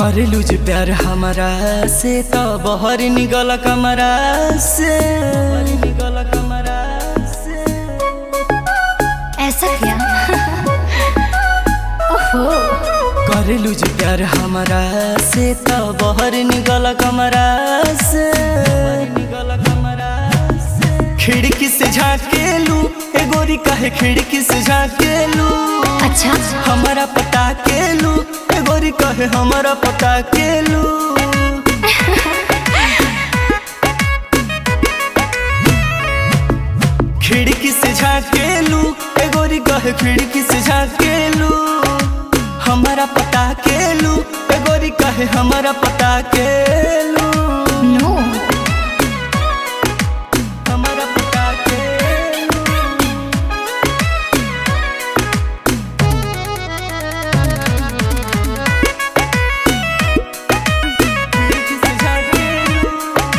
करेलू जे प्यार हमारा से तो बहर निकल कमरा से निकल कमरा से ऐसा क्या ओहो करेलू जे प्यार हमारा से तो बहर निकल कमरा से निकल कमरा से खिड़की से झाकेलू ए गोरी कहे खिड़की से झाकेलू अच्छा हमारा पता केलू ए गोरी कहे हमारा पता केलू खिड़की से झाकेलू ए गोरी कहे खिड़की से झाकेलू हमारा पता केलू ए गोरी कहे हमारा पता केलू नो हमारा पता केलू खिड़की से झाकेलू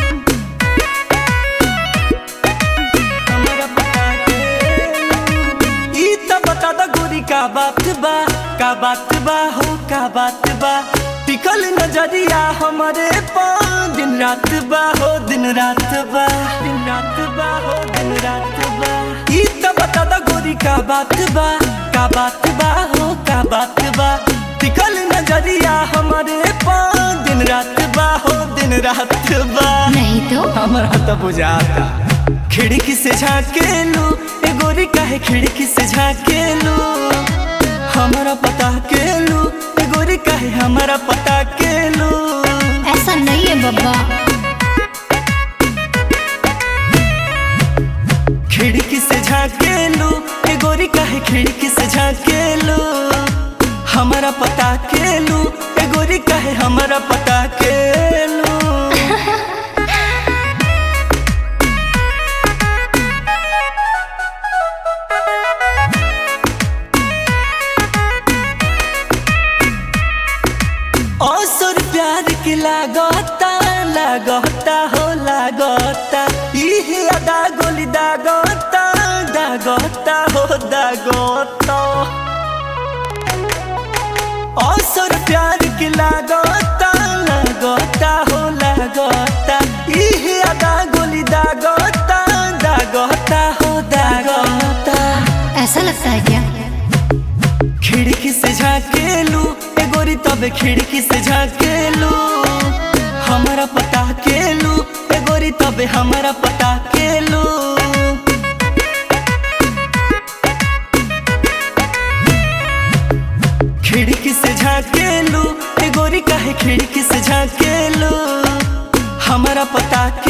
हमारा पता केलू ई त बता द गोरी का बात बा का बात बा हो का बात बा टिकल नजरिया हमारे पा दिन रात बा हो दिन रात बा दिन रात बा हो दिन रात बा ई त बता द गोरी का बात बा का बात बा हो का बात बा टिकल नजरिया हमारे पा दिन रात बा हो दिन रात बा नहीं तो हमारा तो बुझाता खिड़की से झाकेलू ए गोरी काहे खिड़की से झाकेलू हमारा पता केलू ए गोरी काहे हमारा पता केलू ऐसा नहीं है बब्बा खिड़की से झाकेलू ए गोरी काहे खिड़की से झाकेलू हमारा पता केलू ए गोरी काहे हमारा पता केलू असर प्यार के लागता लागता हो लागता इहे अदा गोली दागता दागता हो दागता असर प्यार के लागता लागता हो लागता इहे अदा गोली दागता दागता हो दागता ऐसा लगता है क्या खिड़की से झाकेलू ए गोरी तबे खिड़की से झाकेलू हमारा पता केलू ए गोरी तबे हमारा पता केलू खिड़की से झाकेलू ए गोरी काहे खिड़की से झाकेलू हमारा पता